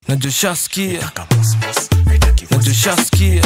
najoshaskia najoshaskia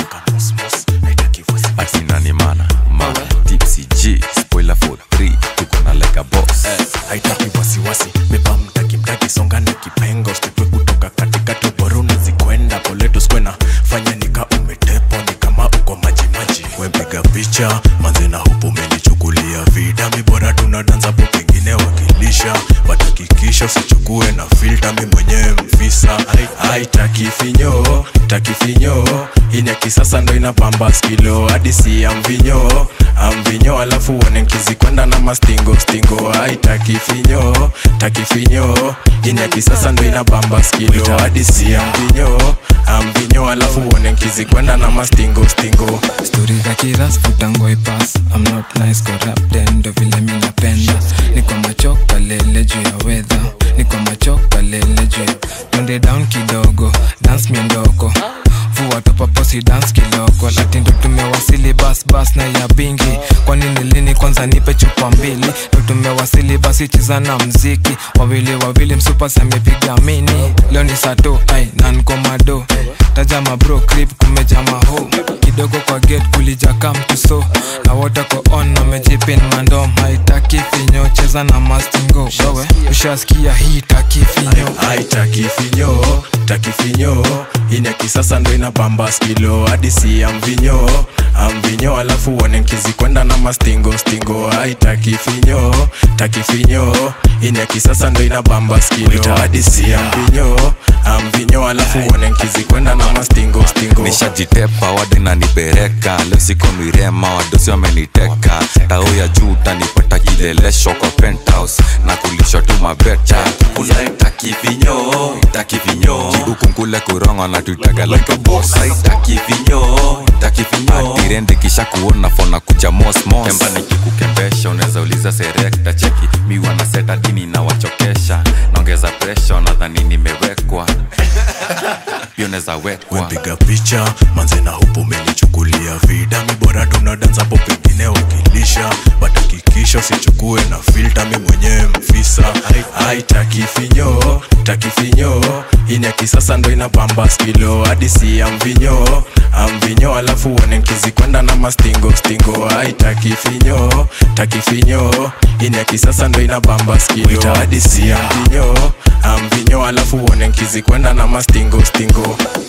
atina ni mana mana tipsy g spoiler for 3 tuko na like a boss haitaki wasiwasi beba mtaki mtaki songa na kipenga usitwe kutoka katikati bora unazikwenda poleto skwena fanya nika umetepo ni kama uko majimaji wepiga picha manze na hupo umelichukulia vida mi bora tunadanza po pengine wakilisha watakikisha usichukue na filta mi mwenyewe mfisa haitaki finyo taki finyo ini ya kisasa ndo inapamba skilo hadi si ya mvinyo amvinyo alafu uone nkizikwenda na mastingo stingo haitaki finyo taki finyo ini ya kisasa ndo inapamba skilo hadi si ya mvinyo amvinyo alafu uone nkizikwenda na mastingo stingo stori za kiras futango ipas I'm not nice corrupted ndo vile mi napenda niko machoka lele juu ya wedha niko machoka lele juu ya twende down kidogo dance miondoko vua topaposi dance kiloko lati ndo tumewasili bas bas na ya bingi kwani nilini kwanza nipe chupa mbili ndo tumewasili basi cheza na mziki wawili wawili msupasi amepiga mini leo ni sato ai nankomado taja mabro crip kumeja maho kidogo kwa gate kulija kamtuso na wote ko on wamejipin mandom haitaki finyo cheza na mastingo wewe ushasikia hii taki finyo haitaki finyo taki finyo ini ya kisasa ndo inapamba skilo hadi si ya mvinyo amvinyo alafu uone nkizikwenda na mastingo stingo haitaki finyo taki finyo ini ya kisasa ndo inapamba skilo hadi si ya mvinyo amvinyo alafu uone nkizikwenda na mastingo stingo nishajitepa wadi nanipereka leo siko mirema wadosi wameniteka tao ya juu utanipata kilelesho kwa penthouse na kulishwa tu mabeta unaitaki vinyo itaki vinyo ukungule kurongo na tuitaga like a boss itaki vinyo itaki vinyo atirende kisha kuona fona kuja mosmos kemba nikikukembesha unaweza uliza serekta cheki miwa na seta dini na wachokesha naongeza presha nadhani nimewekwa hiyo naweza wekwa wepiga picha manze na hupo umenichukulia vida mi bora tunadanza po pengine wakilisha watakikisha usichukue na filta mi mwenyewe mfisa haitaki finyo taki finyo ini ya kisasa ndo inapamba skilo hadi si ya mvinyo amvinyo alafu uone nkizikwenda na mastingo stingo haitaki finyo taki finyo ini ya kisasa ndo inapamba skilo hadi si ya mvinyo amvinyo alafu uone nkizikwenda na mastingo stingo